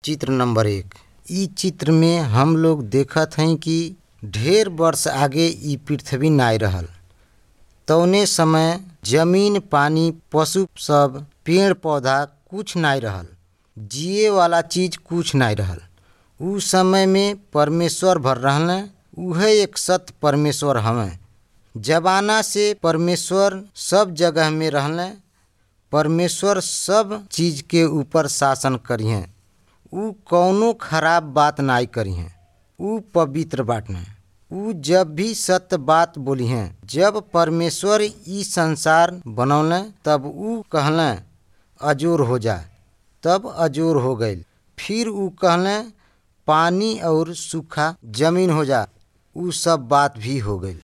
चित्र नंबर एक इ चित्र में हम लोग देखत हई कि ढेर वर्ष आगे इ पृथ्वी नाय रहल तौने समय जमीन पानी पशु सब पेड़ पौधा कुछ नाय रहल जिए वाला चीज कुछ नाय रहल उ समय में परमेश्वर भर रहले उहे एक सत्य परमेश्वर हवे जमाना से परमेश्वर सब जगह में रहले परमेश्वर सब चीज के ऊपर शासन करिहे उ कौनो खराब बात नाय करिहे उ पवित्र बाटने उ जब भी सत्य बात बोलिहे जब परमेश्वर इ संसार बनौले तब उ कहले अजोर हो जा तब अजोर हो गईल फिर उ कहले पानी और सूखा जमीन हो जा उ सब बात भी हो गईल